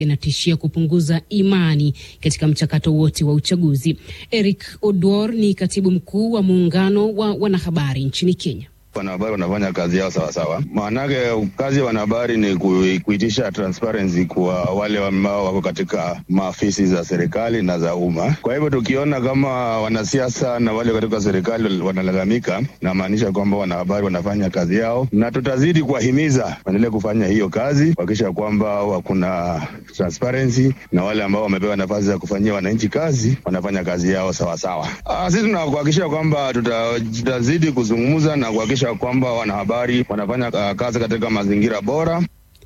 inatishia kupunguza imani katika mchakato wote wa uchaguzi. Eric Odwor ni katibu mkuu wa muungano wa wanahabari nchini Kenya. Wanahabari wanafanya kazi yao sawasawa. Maanake kazi ya wanahabari ni kuitisha transparency kwa wale ambao wako katika maafisi za serikali na za umma. Kwa hivyo tukiona kama wanasiasa na wale katika serikali wanalalamika, namaanisha kwamba wanahabari wanafanya kazi yao, na tutazidi kuwahimiza waendelee kufanya hiyo kazi, kuhakikisha kwamba kuna transparency na wale ambao wamepewa nafasi za kufanyia wananchi kazi wanafanya kazi yao sawasawa. Sisi tunakuhakikisha kwamba tuta, tutazidi kuzungumza na kuhakikisha kwamba wanahabari wanafanya uh, kazi katika mazingira bora.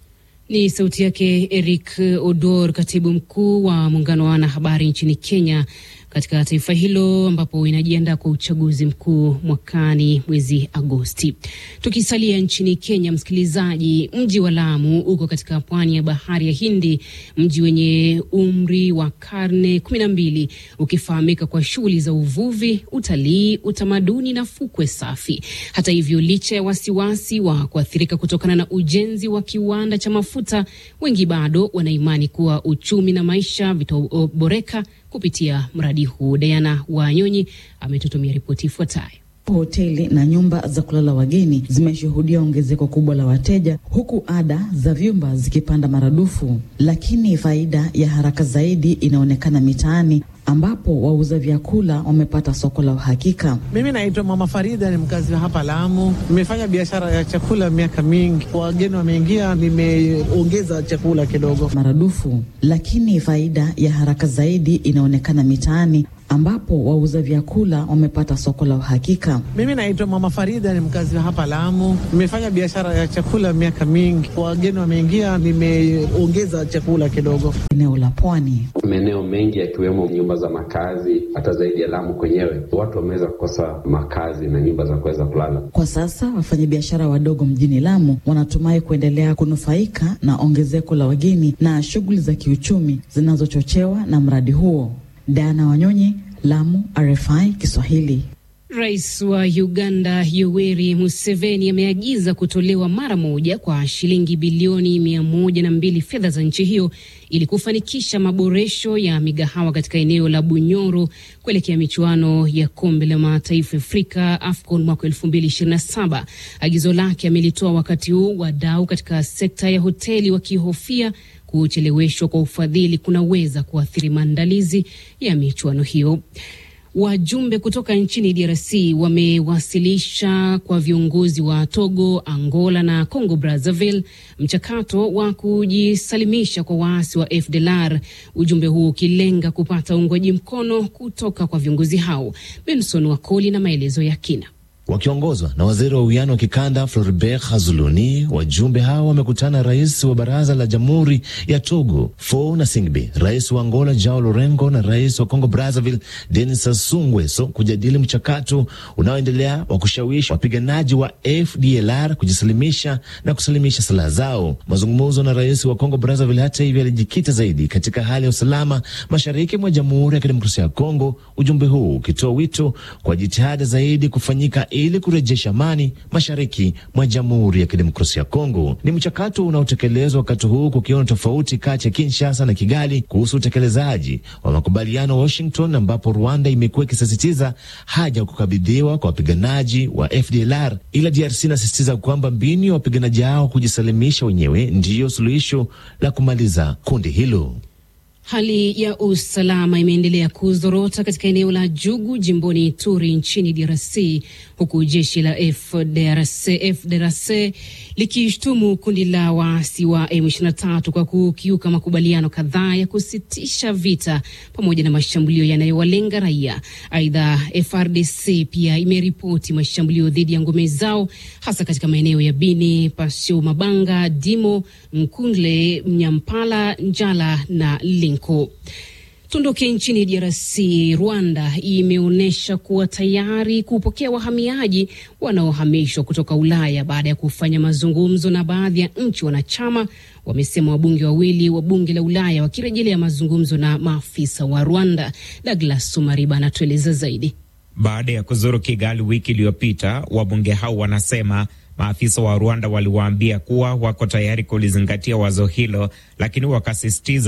Ni sauti yake Eric Odor, katibu mkuu wa muungano wa wanahabari nchini Kenya, katika taifa hilo ambapo inajiandaa kwa uchaguzi mkuu mwakani mwezi Agosti. Tukisalia nchini Kenya, msikilizaji, mji wa Lamu uko katika pwani ya bahari ya Hindi, mji wenye umri wa karne kumi na mbili ukifahamika kwa shughuli za uvuvi, utalii, utamaduni na fukwe safi. Hata hivyo, licha ya wasiwasi wa kuathirika kutokana na ujenzi wa kiwanda cha mafuta, wengi bado wanaimani kuwa uchumi na maisha vitaboreka kupitia mradi huu. Diana Wanyonyi ametutumia ripoti ifuatayo. Hoteli na nyumba za kulala wageni zimeshuhudia ongezeko kubwa la wateja, huku ada za vyumba zikipanda maradufu, lakini faida ya haraka zaidi inaonekana mitaani ambapo wauza vyakula wamepata soko la uhakika. Mimi naitwa Mama Farida, ni mkazi wa hapa Lamu. Nimefanya biashara ya chakula miaka mingi, wageni wameingia, nimeongeza chakula kidogo maradufu, lakini faida ya haraka zaidi inaonekana mitaani ambapo wauza vyakula wamepata soko la uhakika. Mimi naitwa Mama Farida, ni mkazi wa hapa Lamu. Nimefanya biashara ya chakula miaka mingi, wageni wameingia, nimeongeza chakula kidogo. Eneo la pwani, maeneo mengi yakiwemo nyumba za makazi, hata zaidi ya Lamu kwenyewe, watu wameweza kukosa makazi na nyumba za kuweza kulala. Kwa sasa wafanyabiashara wadogo mjini Lamu wanatumai kuendelea kunufaika na ongezeko la wageni na shughuli za kiuchumi zinazochochewa na mradi huo. Diana Wanyonyi, Lamu, RFI Kiswahili. Rais wa Uganda Yoweri Museveni ameagiza kutolewa mara moja kwa shilingi bilioni mia moja na mbili fedha za nchi hiyo ili kufanikisha maboresho ya migahawa katika eneo la Bunyoro kuelekea michuano ya kombe la mataifa Afrika AFCON mwaka elfu mbili ishirini na saba. Agizo lake amelitoa wakati huu wadau katika sekta ya hoteli wakihofia kucheleweshwa kwa ufadhili kunaweza kuathiri maandalizi ya michuano hiyo. Wajumbe kutoka nchini DRC wamewasilisha kwa viongozi wa Togo, Angola na Congo Brazzaville mchakato wa kujisalimisha kwa waasi wa FDLR, ujumbe huo ukilenga kupata uungwaji mkono kutoka kwa viongozi hao. Benson Wakoli na maelezo ya kina. Wakiongozwa na waziri wa uwiano wa kikanda Floribert Hazuluni, wajumbe hao wamekutana rais wa baraza la jamhuri ya Togo Faure Gnassingbe, rais wa Angola Joao Lourenco na rais wa Congo Brazzaville Denis Sassou Nguesso kujadili mchakato unaoendelea wa kushawishi wapiganaji wa FDLR kujisalimisha na kusalimisha silaha zao. Mazungumzo na rais wa Congo Brazzaville, hata hivyo, yalijikita zaidi katika hali ya usalama mashariki mwa Jamhuri ya Kidemokrasia ya Kongo, ujumbe huu ukitoa wito kwa jitihada zaidi kufanyika ili kurejesha amani mashariki mwa Jamhuri ya Kidemokrasia ya Kongo. Ni mchakato unaotekelezwa wakati huu kukiwa na tofauti kati ya Kinshasa na Kigali kuhusu utekelezaji wa makubaliano wa Washington, ambapo Rwanda imekuwa ikisisitiza haja ya kukabidhiwa kwa wapiganaji wa FDLR, ila DRC inasisitiza kwamba mbinu ya wapiganaji hao kujisalimisha wenyewe ndiyo suluhisho la kumaliza kundi hilo. Hali ya usalama imeendelea kuzorota katika eneo la Jugu jimboni Ituri nchini DRC, huku jeshi la FDRC, FDRC likishtumu kundi la waasi wa M23 kwa kukiuka makubaliano kadhaa ya kusitisha vita pamoja na mashambulio yanayowalenga raia. Aidha, FRDC pia imeripoti mashambulio dhidi ya ngome zao hasa katika maeneo ya Bini, Pasio, Mabanga, Dimo, Nkundle, Mnyampala, Njala na Linko. Tuondoke nchini DRC. Rwanda imeonyesha kuwa tayari kupokea wahamiaji wanaohamishwa kutoka Ulaya baada ya kufanya mazungumzo na baadhi ya nchi wanachama, wamesema wabunge wawili wa bunge la Ulaya wakirejelea mazungumzo na maafisa wa Rwanda. Douglas Sumariba anatueleza zaidi. Baada ya kuzuru Kigali wiki iliyopita, wabunge hao wanasema maafisa wa Rwanda waliwaambia kuwa wako tayari kulizingatia wazo hilo, lakini wakasisitiza